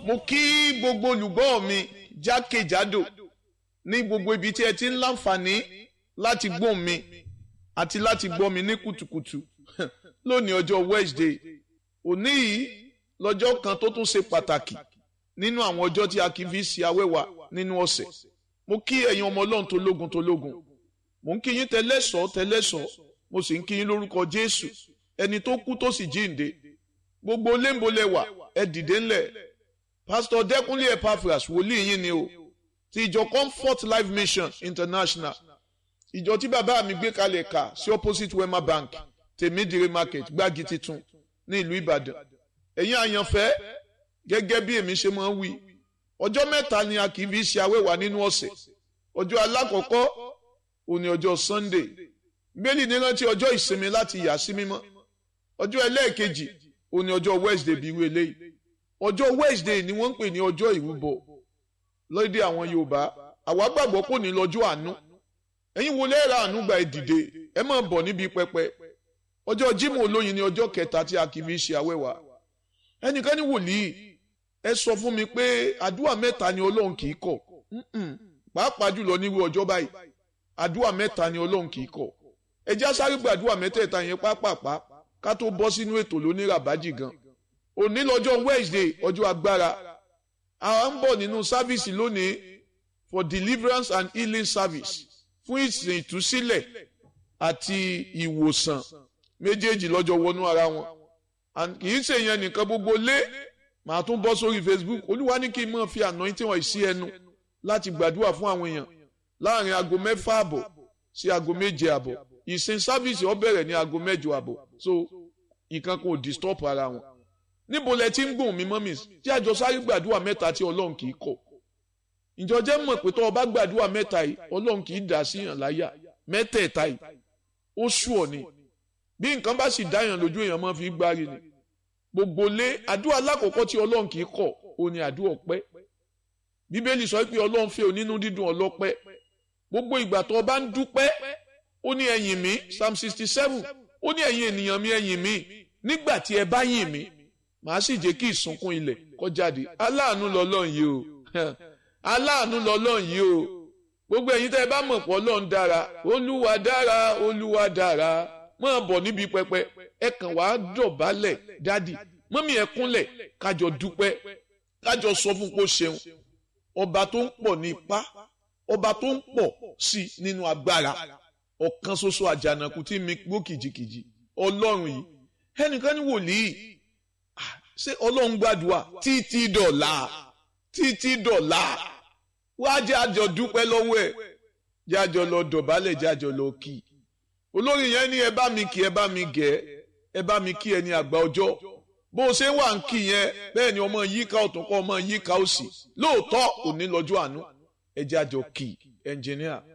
mo kí gbogbo olùgbọ́ mi jákèjádò ní gbogbo ibi tí ẹ ti ń láǹfààní láti gbóhùn mi àti láti gbọ́ mi ní kùtùkùtù lónìí ọjọ́ Wednesday òní yìí lọ́jọ́ kan tó tún ṣe pàtàkì nínú àwọn ọjọ́ tí a kì í fi ṣe awẹ́wà nínú ọ̀sẹ̀ mo kí ẹ̀yin ọmọ ọlọ́run tó lógun tó lógun mo ń kí yín tẹlẹ́sọ̀ tẹlẹ́sọ̀ mo sì ń kí yín lórúkọ Jésù ẹni tó kú tó sì jíǹde gbogbo léńbolẹ̀wà ẹ dìde ńlẹ̀ pásítọ̀ Dẹ́kúnlé Epaphras wòlíì yín ni o ti ìjọ Comfort Life Mission International ìjọ tí bàbá mi gbé kalẹ̀ kà sí opposite Wema Bank tèmídìrí market gbági titun ní ìlú Ìbàdàn ẹ̀yin àyànfẹ́ gẹ́gẹ́ bí èmi ṣe máa ń wí ọjọ́ mẹ́ta ni a kì í fi ṣe awẹ́wà nínú ọ̀sẹ̀ ọjọ́ alákọ̀ọ́kọ́ òní ọjọ́ Sunday bẹ́ẹ̀ni ní rántí ọjọ́ ìsinmi láti yà sí mímọ́ ọjọ́ ẹlẹ́ẹ̀kejì òní ọjọ́ Wednesday bí irú eléyìí ọjọ́ Wednesday ni wọ́n ń pè ní ọjọ́ ìrúbọ lóde àwọn Yorùbá àwa gbàgbọ́ kò ní lọ́jọ́ àánú ẹ̀yin wo lẹ́ẹ̀rọ àánú gba ìdìde ẹ máa bọ̀ níbi pẹpẹ ọjọ́ Jímọ̀ olóyin ni ọjọ́ kẹta tí a kì í fi ṣe awẹ́wà ẹnìkan ní wòlíì ẹ sọ fún mi pé àdúrà mẹ́ta ni Ọlọ́run kì í kọ̀ pàápàá jùlọ nírú ọjọ́ báyìí àdúrà mẹ́ta ni Ọlọ́run kì í kọ̀ ẹ já sáré gbàdúrà mẹ́tẹ̀ẹ̀ta yẹn pápápá ká tó bọ́ sínú ètò lóníràbájì gan òní lọ́jọ́ Wednesday ọjọ́ agbára àwa ń bọ̀ nínú sáfíìsì lónìí for deliverance and healing service fún ìsìn ìtúsílẹ̀ àti ìwòsàn méjèèjì lọ́jọ́ wọnú ara wọn kì í ṣe yẹn nìkan gbogbo lé màá tún bọ́ sórí Facebook olúwa ní kí n máa fi anointing wọ̀nyí sí ẹnu láti gbàdúrà fún àwọn èèyàn láàrin aago mẹ́fà àbọ̀ sí aago méje àbọ̀ ìsìn sáfíìsì ó bẹ̀rẹ̀ ní aago mẹ́jọ àbọ̀ so nǹkan kò disturb ara wọn níbo lẹ ti ń gùn mí mọ́mì tí àjọ sáré gbàdúrà mẹ́ta tí ọlọ́run kì í kọ̀ ìjọ jẹ́ mọ̀ pé tó o bá gbàdúrà mẹ́ta yìí ọlọ́run kì í dà sí yàn láyà mẹ́tẹ̀ẹ̀ta yìí ó sú ọ ni bí nǹkan bá sì dáyàn lójú èèyàn máa fi gbárí ni gbogbo lé àdúrà lákòókò tí ọlọ́run kì í kọ̀ ó ní àdúrà ọpẹ́ bíbélì sọ pé ọlọ́run fẹ́ onínú dídùn ọlọ́pẹ́ gbogbo ìgbà tó o bá ń dúpẹ́ ó ní ẹ̀yìn mi psalm sixty seven ó ní ẹ̀yin ènìyàn mi ẹ̀yìn mi nígbà tí ẹ bá yìn mí màá sì jẹ́ kí ìsunkún ilẹ̀ kó jáde aláàánú lọ́lọ́run yìí o aláàánú lọ́lọ́run yìí o gbogbo ẹ̀yin tẹ́ ẹ bá mọ̀ pọ̀ lọ́run dára olúwa dára olúwa dára máa bọ̀ níbi pẹpẹ ẹ kàn wá dọ̀bálẹ̀ dádì mọ́mí ẹ kúnlẹ̀ kájọ dúpẹ́ kájọ sọ fún kó ṣeun ọba tó ń pọ̀ ní ipá ọba tó ń pọ̀ sí nínú agbára ọ̀kan ṣoṣo àjànàkú tí mi gbó kìjikìji ọlọ́run yìí ẹnìkan ní wòlíì ṣé ọlọ́run gbàdúrà títí dọ̀la títí dọ̀la wá jẹ́ àjọ dúpẹ́ lọ́wọ́ ẹ̀ jẹ́ àjọ lọ dọ̀bálẹ̀ jẹ́ àjọ lọ kí olórí yẹn ní ẹ bá mi kí ẹ bá mi gẹ̀ ẹ bá mi kí ẹni àgbà ọjọ́ bó o ṣe wà ń kí yẹn bẹ́ẹ̀ ni ọmọ yíká ọ̀tún kọ́ ọmọ yíká òsì lóòótọ́ òní lọ́jọ́ àánú ẹ jẹ́ àjọ kí ẹnjìníà.